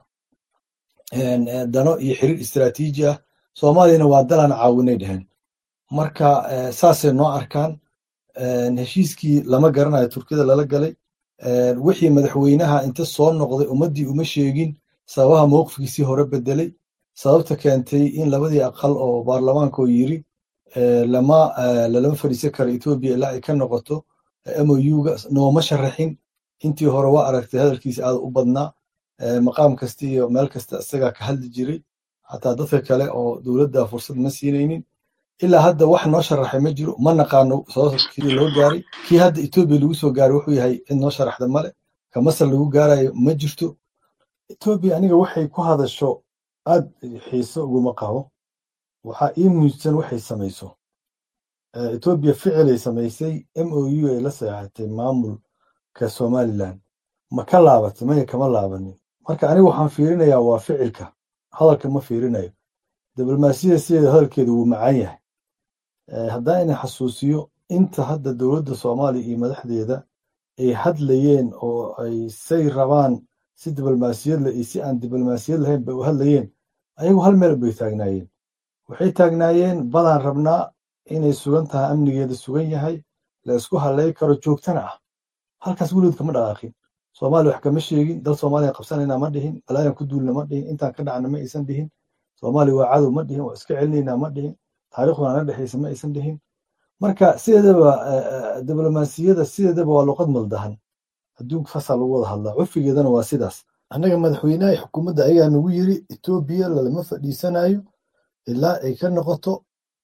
dano iyo xiriir istiraatiiji ah soomaaliyana waa dalan caawinay dhaheen marka saasay noo arkaan heshiiskii lama garanayo turkida lala galay wixii madaxweynaha inta soo noqday ummaddii uma sheegin sababaha mowqifkiisii hore bedelay sababta keentay in labadii aqal oo baarlamaanka oo yiri lama lalama fadhiisan karo etoobiya ilaa ay ka noqoto mouga nooma sharaxin intii hore waa aragtay hadalkiisa aad u badnaa maqaam kasta iyo meel kasta isagaa ka hadli jiray xataa dadka kale oo dowladda fursad ma siinaynin ilaa hadda wax noo sharaxay ma jiro ma naqaano sababkii loo gaaray kii hadda etoobiya lagu soo gaaray wuxuu yahay cid noo sharaxda male ka masar lagu gaarayo ma jirto etoobiya aniga waxay ku hadasho aad xiiso uguma qabo waxaa ii muujsan waxay samayso etoobiya ficilay samaysay m o u ay la seexatay maamulka somaliland ma ka laabatay maya kama laabanin marka aniga waxaan fiirinayaa waa ficilka hadalka ma fiirinayo diblomaasiyada sideeda hadalkeedu wuu macaan yahay haddaan ina xasuusiyo inta hadda dowladda soomaaliya iyo madaxdeeda ay hadlayeen oo ay say rabaan si diblomaasiyad leh iyo si aan diblomaasiyad lahayn bay u hadlayeen ayagu hal meel bay taagnaayeen waxay taagnaayeen badaan rabnaa inay sugan tahay amnigeeda sugan yahay la isku halay karo joogtana ah halkaas weligood kama dhaqaaqin soomaaliya wax kama sheegin dal soomaaliya qabsanayna ma dhihin balaayan ku duulna ma dhihin intaan ka dhacna ma aysan dhihin soomaaliya waa cadow ma dhihin waa iska celinaynaa ma dhihin taariikhduna na dhexaysa ma aysan dhihin marka sideedaba diblomaasiyada sideedaba waa luqad maldahan adduunka saasaa lagu wada hadlaa curfigeedana waa sidaas annaga madaxweynaha xukuumadda ayagaa nagu yiri etoobiya lalama fadhiisanayo ilaa ay ka noqoto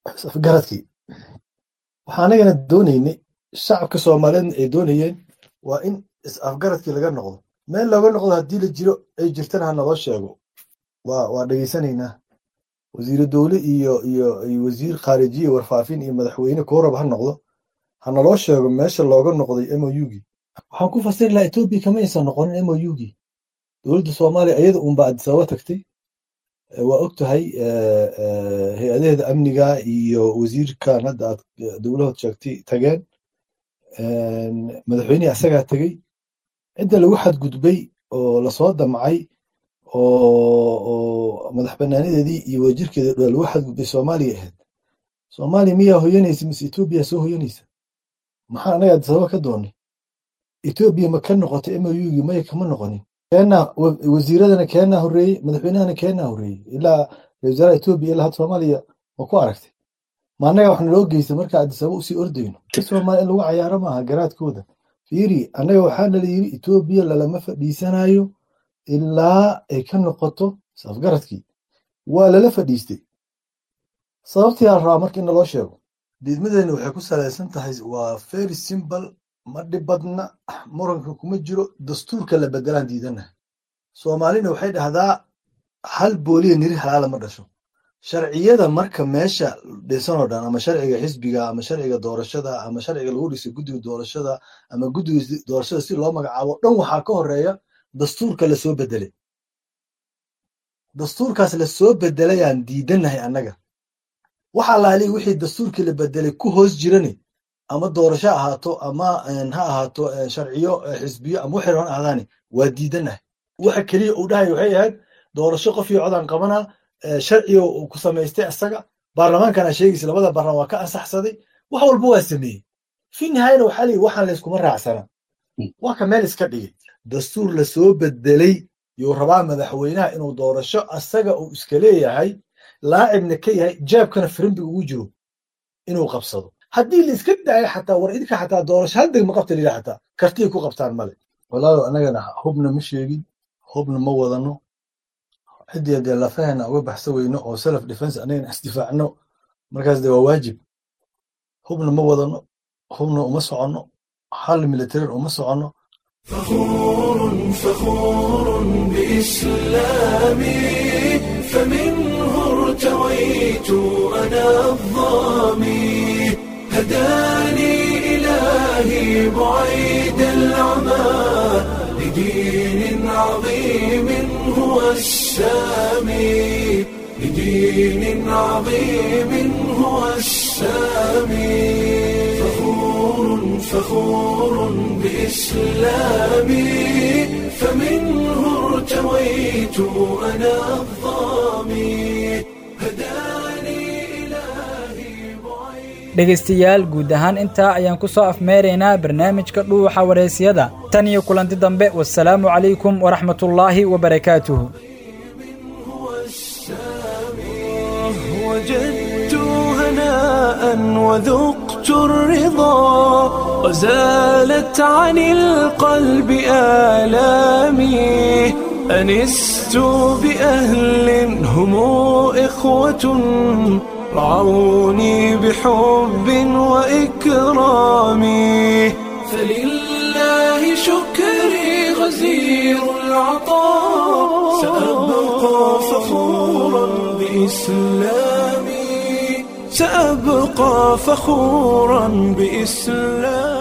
garadkii waxaa anagana doonaynay shacabka soomaaliyeedna ay doonayeen waa in is-afgaradkii laga noqdo meel looga noqdo haddii la jiro ay jirtana ha naloo sheego waa waa dhegaysanaynaa wasiire dowle iyo iyo iyo wasiir khaarijiye warfaafin iyo madaxweyne koorab ha noqdo ha naloo sheego meesha looga noqday mougii waxaan ku fasiri lahaa etoobiya kama aysan noqonin mougii dowladda soomaaliya iyada unba adisababa tagtay waa og tahay hay-adaheeda amniga iyo wasiirkan hadda aad dowlahood sheegtay tageen madaxweynihii asagaa tegey cidda lagu xadgudbay oo lasoo damcay oo madax banaanadeedii iyo wajirkeeda lagu xadgudbay soomaaliya ahayd soomaaliya miyaa hoyanaysa mise etoobiya soo hoyanaysa maxaa anaga adisababa ka doonay etoobiya ma ka noqotay mougii maya kama noqonin keenaa wasiiradana keenaa horreeyey madaxweynahana keenaa horreeyey ilaa wasaaraha etoobiya ilaa hadda soomaaliya ma ku aragtay ma annaga wax naloo geysta marka adisaba usii ordayno soomaaliya in lagu cayaaro maaha garaadkooda fiiri annaga waxaa nala yiri etoobiya lalama fadhiisanayo ilaa ay ka noqoto safgaradkii waa lala fadhiistay sababtii aa rabaa marka in naloo sheego diidmadeena waxay ku salaysan tahay waa very simple ma dhib badna muranka kuma jiro dastuurka la bedelaan diidanaha soomaalina waxay dhahdaa hal booliya niri halaala ma dhasho sharciyada marka meesha dhisanoo dhan ama sharciga xisbiga ama sharciga doorashada ama sharciga lagu dhisay guddiga doorashada ama guddiga doorashada si loo magacaabo dhan waxaa ka horeeya dastuurka lasoo bedelay dastuurkaas lasoo bedelayaan diidanahay annaga waxa laali wixii dastuurkii la bedelay ku hoos jirani ama doorasho ahaato ama ha ahaato sharciyo xisbiyo ama waxay rabaan ahdaani waa diidanahay waxa keliya uu dhahay waxay ahayd doorasho qof iyo codaan qabanaa sharciga uu ku samaystay asaga baarlamaankana sheegaysa labada baarlamaan waa ka ansaxsaday wax walba waa sameeyey fi nihaayana waxaa leeyihi waxaan layskuma raacsana waa ka meel iska dhigay dastuur lasoo bedelay yuu rabaa madaxweynaha inuu doorasho asaga uu iska leeyahay laacibna ka yahay jaabkana firimbiga ugu jiro inuu qabsado haddii la iska daayo xataa war idinka xataa doorasho hal degma qabta lila xataa kartiyay ku qabtaan male walaalo annagana hubna ma sheegin hubna ma wadano ciddii dee lafaheena uga baxsa weyno oo self defense annagana isdifaacno markaas dee waa waajib hubna ma wadano hubna uma soconno hal militarin uma soconno فخور فخور بإسلامي فمنه ارتويت أنا الظامي هداني إلهي بعيد العمى لدين عظيم هو السامي لدين عظيم هو السامي فخور فخور بإسلامي فمنه ارتويت أنا الظامي dhegaystayaal guud ahaan intaa ayaan ku soo afmeeraynaa barnaamijka dhuuxa waraysyada tan iyo kulanti dambe wasalaamu calaykum waraxmatullaahi wabarakaatuhu وجدت هناء وذقت الرضا وزالت عن القلب آلامي أنست بأهل هم إخوة رعوني بحب وإكرام فلله شكري غزير العطاء سأبقى فخورا بإسلامي سأبقى فخورا بإسلامي